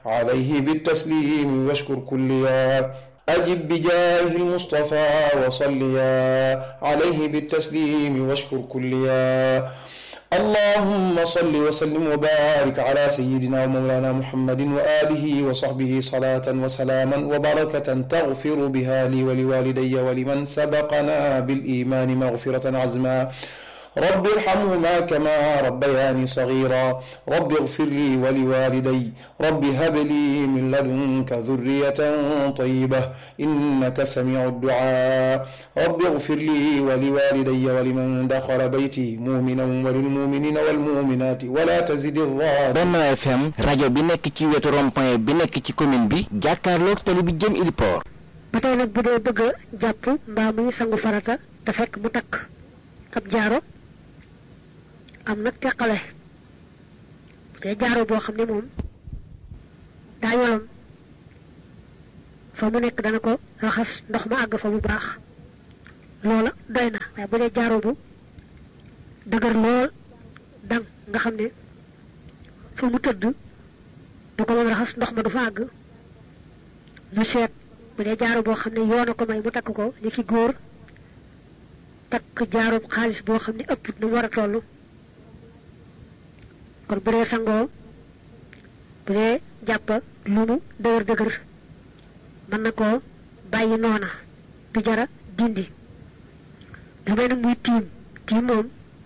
عليه بالتسليم واشكر كليا أجب بجاه المصطفى وصليا عليه بالتسليم واشكر كليا اللهم صل وسلم وبارك على سيدنا ومولانا محمد وآله وصحبه صلاة وسلاما وبركة تغفر بها لي ولوالدي ولمن سبقنا بالإيمان مغفرة عزما رب ارحمهما كما ربياني صغيرا رب اغفر لي ولوالدي رب هب لي من لدنك ذرية طيبة إنك سميع الدعاء رب اغفر لي ولوالدي ولمن دخل بيتي مؤمنا وللمؤمنين والمؤمنات ولا تزد الظالم Benno FM rajo bi nekk ci wetu rond-point bi nekk ci commune bi jàkkaarloog tali bi jëm Iliport ba tey nag bu dee bëgg a jàpp mbaa muy sangu farata te fekk mu takk ab jaaro am nag teqale te jaaro boo xam ne moom daa yolom fa mu nekk dana ko raxas ndox ma àgg fa bu baax loola doy na waaye bu dee jaaro bu dëgër lool dang nga xam ne fa mu tëdd du ko mën raxas ndox ma du fa àgg ñu seet bu dee jaaro boo xam ne yoona ko may mu takk ko ni ki góor takk jaaroob xaalis boo xam ne ëpp nu mu war a toll kon bu dee sangoo bu dee jàpp lu mu dëgër dëgër mën na koo bàyyi noona du jara dindi lu mel ne muy tiim tiim moom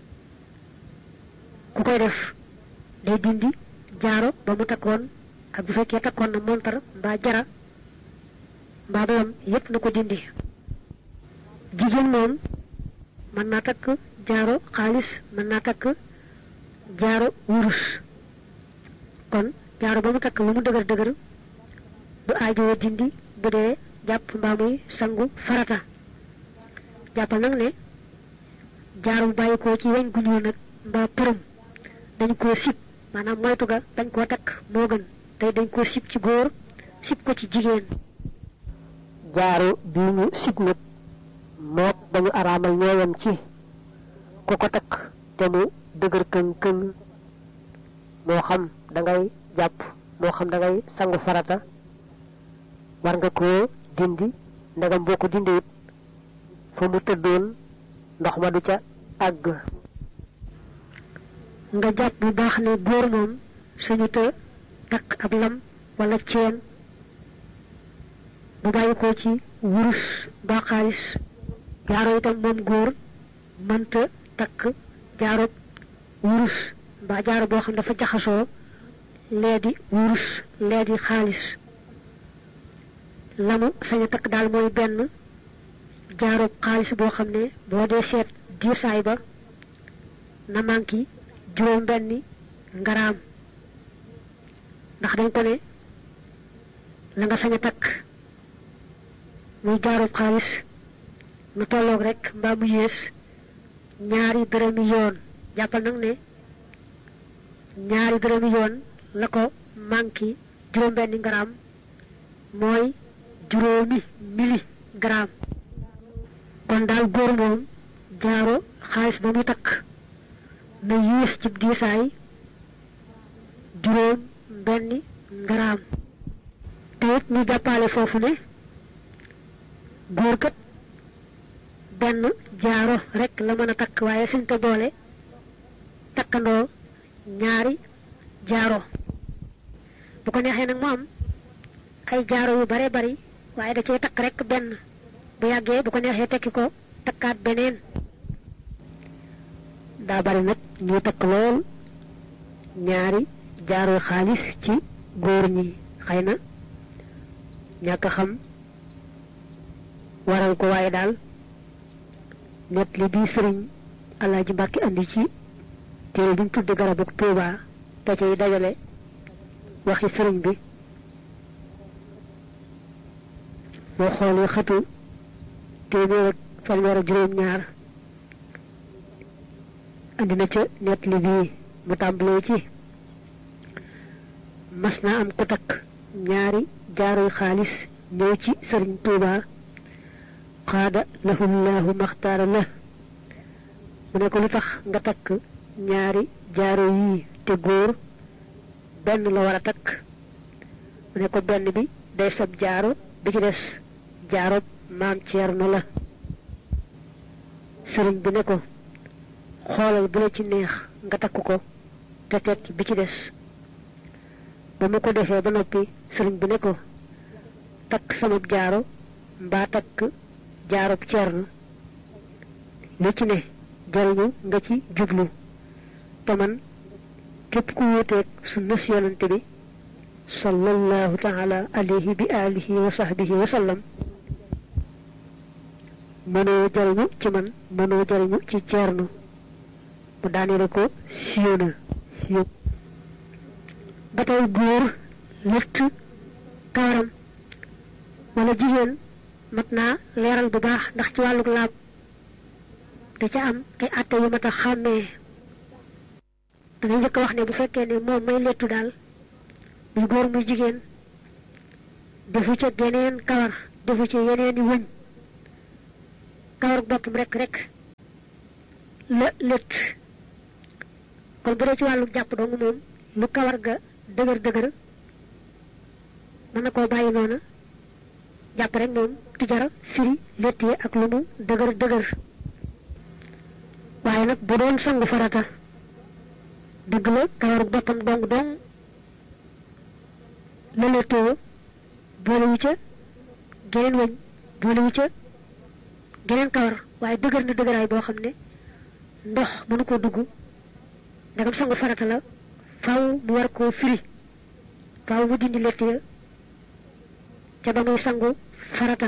ku koy def day dindi jaaro ba mu takkoon ak bu fekkee takkoon na montar mbaa jara mbaa doom yépp na ko dindi jigéen moom mën naa takk jaaro xaalis mën naa takk jaaro wurus kon jaaro ba mu takk lu mu dëgër dëgër du aajowoo dindi bu dee jàpp mbaa muy sangu farata jàppal nag ne jaaro bu bàyyi ko ci weñ gu ñuul nag mbaa përëm dañ koo sib maanaam moytu ga dañ koo takk moo gën tey dañ koo sib ci góor sib ko ci jigéen jaaro bii ñu sib nag mook dañu araamal ñooyam ci ku ko takk te mu dëgër këng këng moo xam da ngay jàpp moo xam da ngay sangu farata war nga koo dindi ndegam boo ko dindi it fa mu tëddoon ndox ma du ca àgg nga jàpp bu baax ne góor moom suñu te takk ab lam wala ceen bu bàyyi ko ci wurus ba xaalis jaaro itam moom góor mënta takk jaaro wurus mbaa jaaro boo xam dafa jaxasoo lee di wurus lee di xaalis lamu sañ a takk daal mooy benn jaaro xaalis boo xam ne boo dee seet diisaay ba na manki juróom benni ngaraam ndax dañ ko ne la nga sañ a takk muy jaaro xaalis nu tolloog rek mbaa mu yées ñaari dërëmi yoon jàppal nag ne ñaari dërëmi yoon la ko manki juróom-benni ngaraam mooy juróomi mili gramme kon daal góor moom jaaro xaalis ba mu takk na yées ci diisaay juróom benni ngaraam te it ñu jàppale foofu ne góor kat benn jaaro rek la mën a takk waaye suñ ko boole takkandoo ñaari jaaro bu ko neexee nag mu am ay jaaro yu bare bari waaye da cee takk rek benn bu yàggee bu ko neexee tekki ko takkaat beneen daa bari nag ñu takk lool ñaari jaaro xaalis ci góor ñi xëy na ñàkk xam waral ko waaye daal net li bii sëriñ alaaji mbàkki andi ci téere bi mu tudde garabuk tuuba te cay dajale waxi sëriñ bi boo xoolee xëtu téeméer ak fanweer ak juróom ñaar andi na ca net li bii mu tàmbalee ci mas na am ku takk ñaari jaaroy xaalis ñëw ci sëriñ tuuba xaada lahullahu maxtaara la mu ne ko lu tax nga takk ñaari jaaro yii te góor benn la war a takk mu ne ko benn bi day sab jaaro bi ci des jaaro maam Ceerno la sëriñ bi ne ko xoolal bu la ci neex nga takk ko te tekki bi ci des ba mu ko defee ba noppi sëriñ bi ne ko takk sama jaaro mbaa takk jaarub Ceerno lu ci ne jariñu nga ci jublu te man képp ku wuuteeg sunna si yonante bi sallallahu taala alayhi bi alihi wa sahbihi wa sallam mënoo jariñu ci man mënoo jariñu ci Ceerno mu daanele ko siiw na siiw ba tey góor lëtt kawaram wala jigéen mat naa leeral bu baax ndax ci wàlluk laab da ca am ay atte yu mat a xàmmee dangay njëkk wax ne bu fekkee ne moom may lettu daal muy góor muy jigéen defu ca geneen kawar defu ca yeneen i wëñ kawar boppam rek rek la lët kon bu dee ci wàllu jàpp dong moom lu kawar ga dëgër dëgër mën na koo bàyyi noona jàpp rek moom du jar firi lett yi ak lu mu dëgër dëgër waaye nag bu doon sangu farata dëgg la kawaru boppam dong dong la lettoo boolewu ca geneen wëñ boolewu ca geneen kawar waaye dëgër na dëgëraay boo xam ne ndox mënu ko dugg ndegam sangu farata la faaw mu war koo firi faaw mu dindi lett ya ca ba muy sangu farata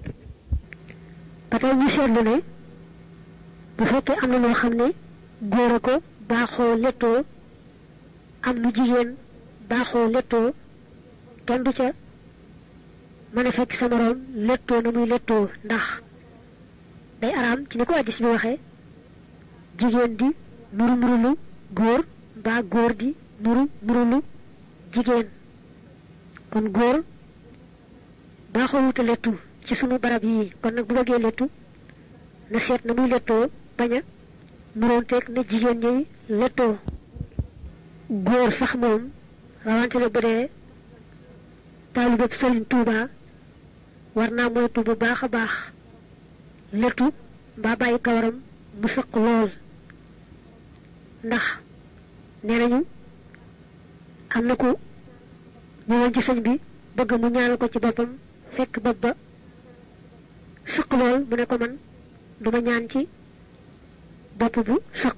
ba tey ñu seetlu ne bu fekkee am na loo xam ne góor a ko baaxoo lettoo am lu jigéen baaxoo lettoo kenn du ca mën a fekk sa moroom lettoo na muy lettoo ndax day araam ci ni ko addis bi waxee jigéen di nuru nurulu góor mbaa góor di nuru nurulu jigéen kon góor baaxoo wuta lettu ci sunu barab yii kon nag bu bëggee lettu na seet na muy lettoo bañ a nuroonteeg na jigéen ñi lettoo góor sax moom rawante na bu dee taalibeb Sëriñ Tuuba war naa moytu bu baax a baax lettu mbaa bàyyi kawaram mu sëq lool ndax nee nañu am na ku ñëwoon ci sëñ bi bëgg mu ñaanal ko ci boppam fekk bopp ba sëq lool mu ne ko man duma ñaan ci bopp bu sëq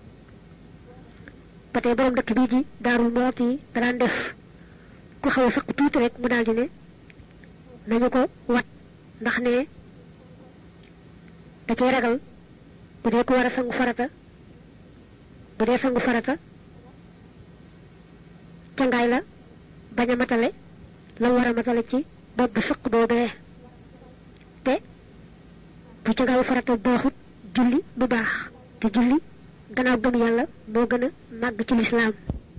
ba tey borom dëkk bii ji daarul mooti yi da daan def ku xaw a sëq tuuti rek mu daal di ne nañu ko wat ndax ne da cay ragal bu dee ko war a sangu farata bu dee sangu farata cangaay la bañ a matale la war a matale ci bopp bu sëq boobee te bu cangaayu farata baaxut julli bu baax te julli gannaaw gëm yàlla moo gën a màgg ci lislaam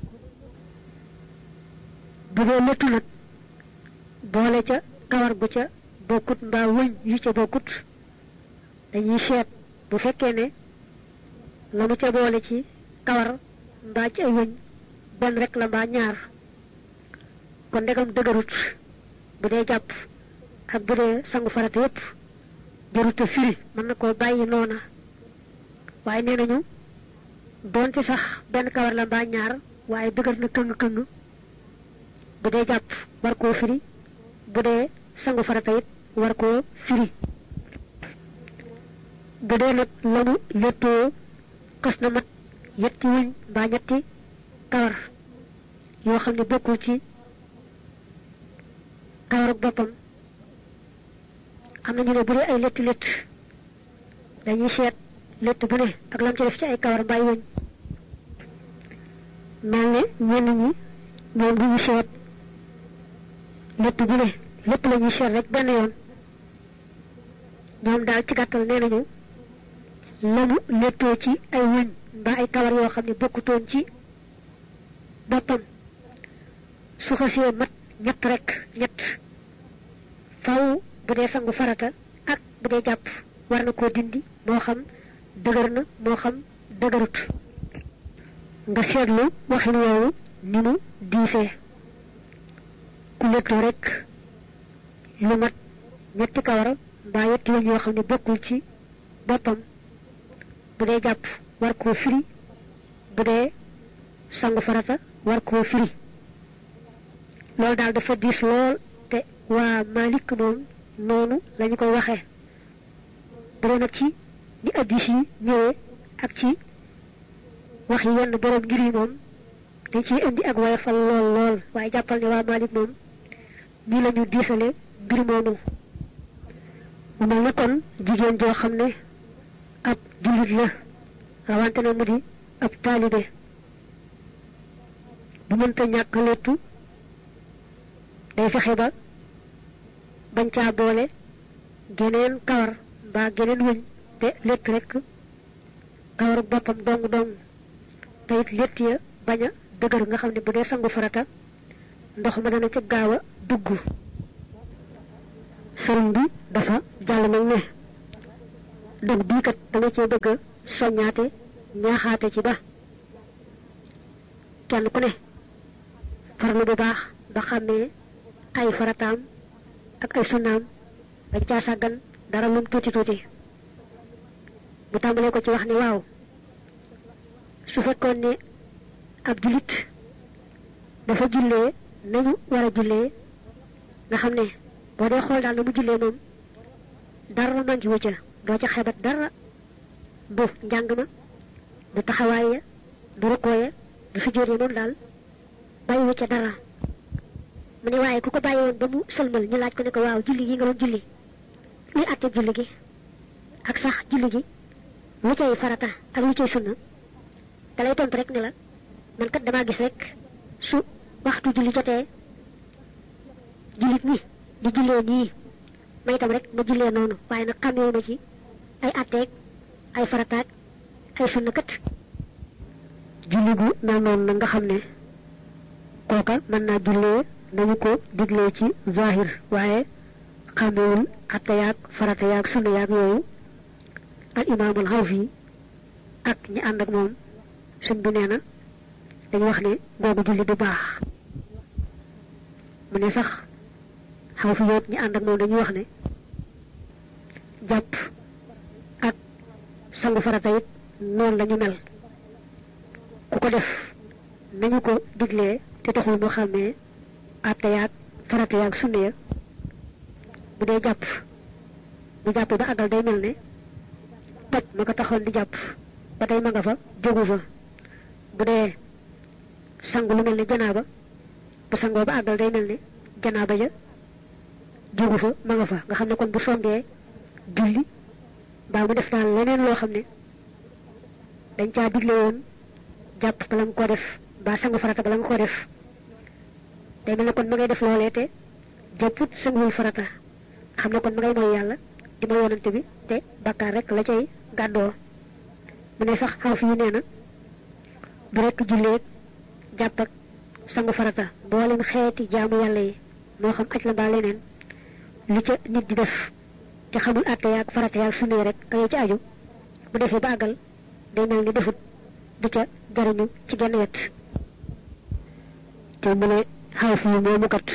bu dee léttu nag boole ca kawar gu ca bokkut mbaa wëñ yu ca bokkut dañuy seet bu fekkee ne la mu ca boole ci kawar mbaa ci ay wëñ benn rek la mbaa ñaar kon ndegam dëgërut bu dee jàpp ak bu dee sangu farata yépp jaruta firi mën na koo bàyyi noona waaye nee nañu doonte sax benn kawar la mbaa ñaar waaye dëgër na këng këng bu dee jàpp war koo firi bu dee sangu farata it war koo firi bu dee nag lanu léttoo xas na mat yetti wuñ mbaa ñetti kawar yoo xam ne bokkul ci kawar ak boppam am na ñu ne bu dee ay létt létt dañuy seet létt bu ne ak lam ci def ci ay kawar mbaa wuñ mel ne ñenn ñi ñoom du ñu seet létt bu ne lépp la ñuy seet rek benn yoon ñoom daal ci gàttal nee nañu lamu léttoo ci ay wëñ mbaa ay kawar yoo xam ne bokkutoon ci boppam su xasee mat ñett rek ñett faw bu dee sangu farata ak bu dee jàpp war na koo dindi moo xam dëgër na moo xam dëgërut nga seetlu waxin woowu ni mu diisee ku léttoo rek lu mat ñetti kawar mbaa yetti yoon yoo xam ne bokkul ci boppam bu dee jàpp war koo firi bu dee sangu farata war koo firi loolu daal dafa diis lool te waa Malik moom noonu lañu koy waxee bu dee nag ci ni addis yi ñëwee ak ci wax yi yenn borom ngir yi moom dañ ciy indi ak woyofal lool lool waaye jàppal ne waa Malik moom nii la ñu diisale mbir moomu mu mel ne kon jigéen joo xam ne ab jullit la rawante na mu di ab taalibe bu mënta ñàkk léttu day fexe ba bañ caa boole geneen kawar mbaa geneen wëñ te létt rek kawaru boppam dong dong te it létt ya bañ a dëgër nga xam ne bu dee sangu farata ndox ma dana ca gaaw a dugg sëriñ bi dafa jàll nag ne dog bii kat da nga cee bëgg a soññaate ñaaxaate ci ba kenn ku ne farlu bu baax ba xàmmee ay farataam ak ay sunnaam bañ caa sàggan dara lum tuuti tuuti bu tàmbalee ko ci wax ni waaw su fekkoon ne ab jullit dafa jullee nañu war a jullee nga xam ne boo dee xool daal na mu jullee moom dara manqué wu ca doo ca xebat dara du njàng ma du taxawaay ya du rukkoo ya du sujjóot ya moom daal bàyyi wu ca dara mu ne waaye ku ko bàyyi woon ba mu sëlmal ñu laaj ko ne ko waaw julli gi nga doon julli luy àtte julli gi ak sax julli gi lu cay farata ak lu cay sunna da lay tontu rek ne la man kat damaa gis rek su waxtu julli jotee jullit ñi di jullee nii may itam rek ma jullee noonu waaye nag xamee ma ci ay atteeg ay farataag ay sunna kat julli gu mel noonu nag nga xam ne kooka mën naa jullee nañu ko diglee ci zahir waaye xamewul atte yaag farata yaag sunna yaag yooyu al imaamul xawfi ak ñi ànd ak moom suñ bi nee na dañu wax ne googu julli du baax mu ne sax xaw fi yoot ñi ànd ak moom dañuy wax ne jàpp ak sangu farata it noonu la ñu mel ku ko def nañu ko diglee te taxul mu xàmmee àtte yaag farata yaag sunna ya bu dee jàpp bu jàpp ba àggal day mel ne toj ma ko taxoon di jàpp ba tey ma nga fa jógu fa bu dee sangu lu mel ne janaaba bu sangoo ba àggal day mel ne janaaba ja jógu fa ma nga fa nga xam ne kon bu songee julli mbaa mu def daal leneen loo xam ne dañ caa digle woon jàpp bala nga ko def mbaa sangu farata bala nga ko def day mel ne kon ma ngay def loolee te jàpput sanguwul farata xam ne kon ma ngay mooy yàlla di ma yonante bi te bakkaar rek la cay gàddoo mu ne sax xaw fi yu nee na du rekk julleeg jàpp ak sangu farata mboolem xeeti jaamu yàlla yi moo xam aj la mbaa leneen li ca nit di def te xamul àtte yaag farata yaag sunna rek ka ci aju bu defee ba àggal day mel ni defut du ca jariñu ci genn wet te mu ne xaw fi yu moomu kat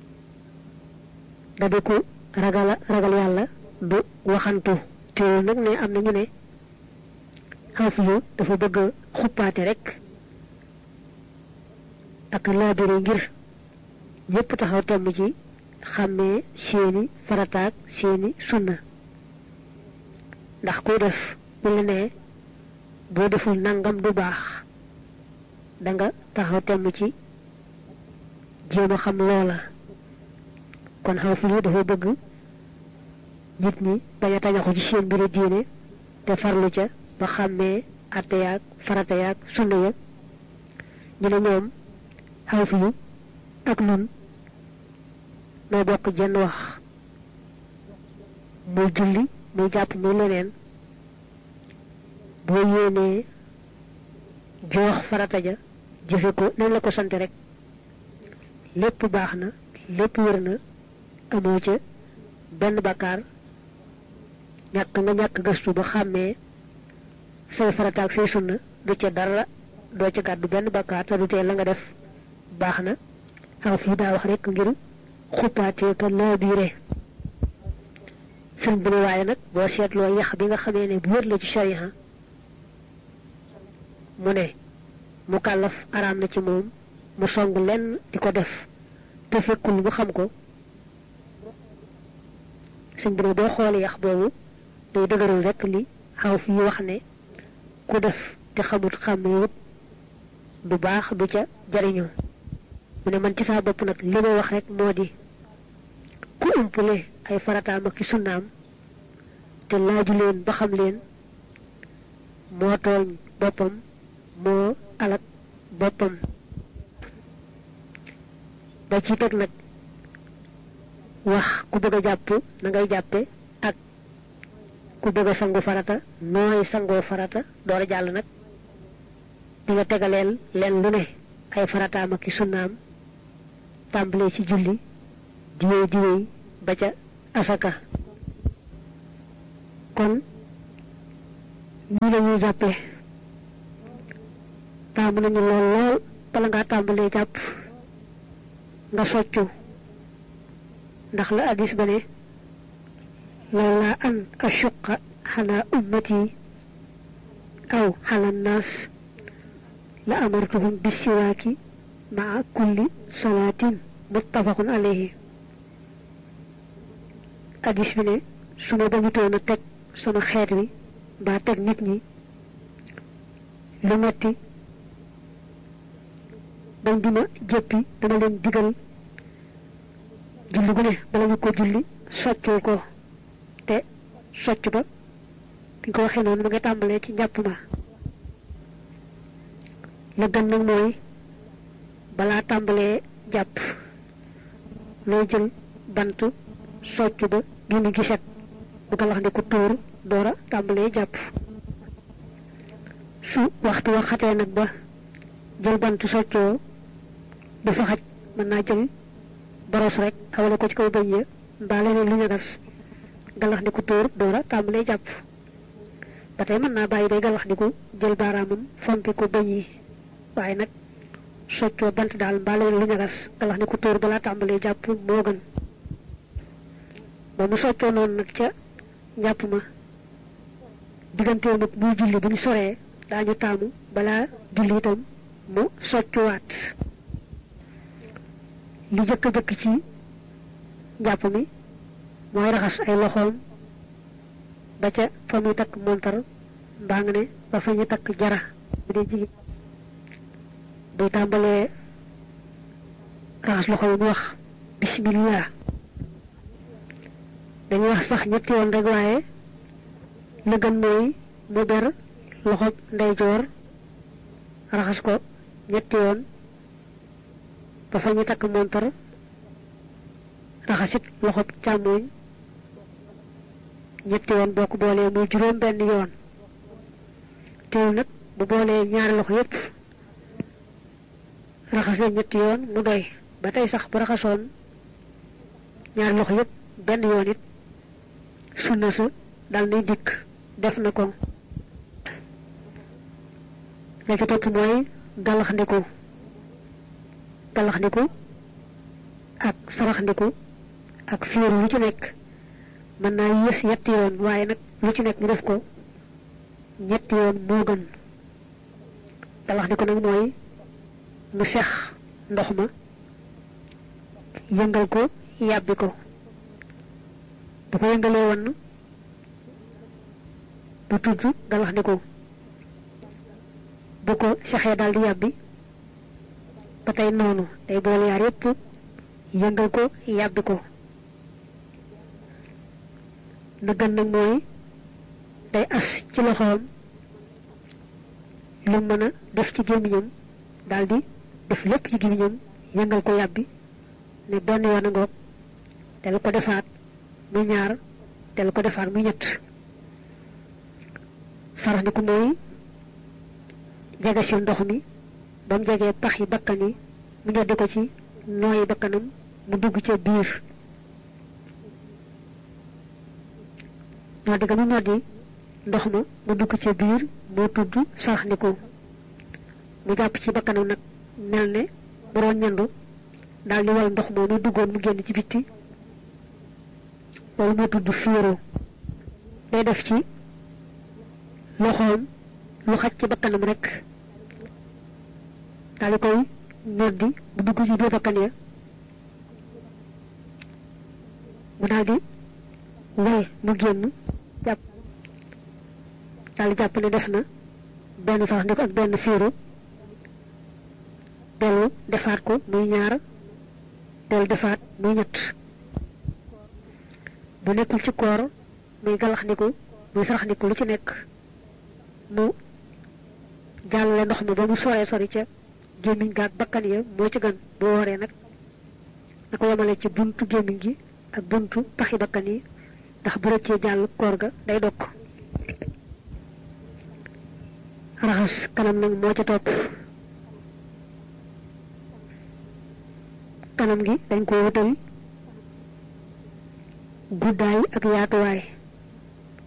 da di ko ragal ragal yàlla du waxantu te nag ne am na ñu ne xaw fi yu dafa bëgg xuppaate rek ak laabire ngir ñëpp taxaw temm ci xàmmee seeni farataak seeni sunna ndax kuy def bu la nee boo deful nangam du baax da nga taxaw temm ci jéem a xam loola kon xaw fi yu dafa bëgg nit ñi bañ a tañaxu ci seen mbiri diine te farlu ca ba xàmmee atte yaag farata yaag sunna ya ñu ne ñoom xaw fi yu ak nun noo bokk jenn wax muy julli muy jàpp muy leneen boo yéenee joox farata ja jëfe ko nañ la ko sant rek lépp baax na lépp wér na amoo ca benn bakkaar ñàkk nga ñàkk gëstu ba xàmmee say farata ak say sunna du ca dara doo ca gàddu benn bakkaar te du tee la nga def baax na xaw fii daa wax rek ngir xuppaatee ka laa biire sëñ bi ne waaye nag boo seetloo yax bi nga xamee ne bu wér la ci sharia mu ne mu kàllaf araam na ci moom mu song lenn di ko def te fekkul mu xam ko sëñ bi ne boo xoolee yax boobu day dëgëral rekk li xaw fi wax ne ku def te xamut xàmmewut du baax du ca jariñoo mu ne man ci saa bopp nag li ma wax rek moo di ku umpule ay farataam ak ci sunnaam te laaju leen ba xam leen moo tooñ boppam moo alak boppam da ci teg nag wax ku bëgg a jàpp na ngay jàppe ak ku bëgg a sangu farata nooy sangoo farata door a jàll nag di nga tegaleel leen lu ne ay farataam ak ci sunnaam tàmbalee ci julli diwéy diwéy ba ca asaka kon ñii la ñuy jàppee taamu nañu lool lool bala ngaa tàmbalee jàpp nga soccu ndax la addis ba ne lawlaa an ashuqa xalaa ummati aw xala nnaas la amartuhum bisiwaaki maa kulli salaatin muttafaqun alayhi addis bi ne su ma bañutoon a teg sama xeet wi mbaa teg nit ñi lu metti bañ dima jëppi dama leen digal julli gu ne bala ñu ko julli soccul ko te socc ba bi ko waxee noonu ma nga tàmbalee ci njàpp ma la gën nag mooy balaa tàmbalee jàpp looy jël bant socc ba génn gi set bu ko wax ne ko tóor doora tàmbalee jàpp su waxtu wa xatee nag ba jël bant soccoo du fa xaj mën naa jël boros rek awale ko ci kaw bëñ ya mbaa leneen lu ñagas galax ndiku tóor doora tàmbalee jàpp ba tey mën naa bàyyi day galax ndiku jël baaraamam fompi ko bëñ yi waaye nag soccoo bant daal mbaa leneen lu ñagas galax ndiku tóor balaa tàmbalee jàpp moo gën ba mu soccoo noonu nag ca njàpp ma diggantee nag muy julli bu ñu soree daañu taamu balaa julli itam mu soccuwaat li jëkk a jëkk ci njàpp mi mooy raxas ay loxoom ba ca fa muy takk montar mbaa nga ne ba fa ñu takk jara bu dee jigéen buy tàmbalee raxas loxo yi mu wax bismillah dañuy wax sax ñetti yoon rek waaye la gën mooy mu ber loxob ndeyjoor raxas ko ñetti yoon ba fa ñu takk montar raxasit loxob càmmooñ ñetti yoon boo ko boolee muy juróom benn yoon teewul nag bu boolee ñaari loxo yépp raxas leen ñetti yoon mu doy ba tey sax bu raxasoon ñaari loxo yépp benn yoon it sunna sa dal nay dikk def na ko la ci topp mooy galaxndiku galaxndiku ak saraxndiku ak fiiru lu ci nekk mën naa yées ñetti yoon waaye nag lu ci nekk mu def ko ñetti yoon moo gën galaxndiku nag mooy mu sex ndox ma yëngal ko yàbbi ko bu ko yëngalee woon bu tudd galaxndiku bu ko sexee daal di yàbbi ba tey noonu day boole yaar yépp yëngal ko yàbbi ko na gën nag mooy day as ci loxoom lu mën a def ci gémmiñam daal di def lépp ci gémmiñam yëngal ko yàbbi ne benn yoon a ngoog te lu ko defaat muy ñaar te lu ko defaat muy ñett sarax ni ku mooy jege si ndox mi ba mu jegee pax yi bakkan yi mu ñoddi ko ci nooyi bakkanam mu dugg ca biir ñoddi ga mu ñoddi ndox ma mu dugg ca biir moo tudd sarax ni ko mu jàpp ci bakkanam nag mel ne bu doon ñandu daal di wal ndox moomu duggoon mu génn ci bitti loolu moo tudd fiiro day def ci loxoom lu xaj ci bakkanam rek daal di koy ñoddi bu dugg ci biir bakkan ya mu daal di way mu génn jàpp daal di jàpp ne def na benn sax ndiko ak benn fiiru dellu defaat ko muy ñaar dellu defaat muy ñett bu nekkul ci koor muy galax ndiku muy sarax ndiku lu ci nekk mu jàllale ndox mi ba mu soree sori ca gémmiñ gaag bakkan ya moo ci gën bu wooree nag na ko yemale ci buntu gémmiñ gi ak buntu paxi bakkan yi ndax bu rëccee jàll koor ga day dokk raxas kanam nag moo ca topp kanam gi dañ ko wutal guddaay ak yaatuwaay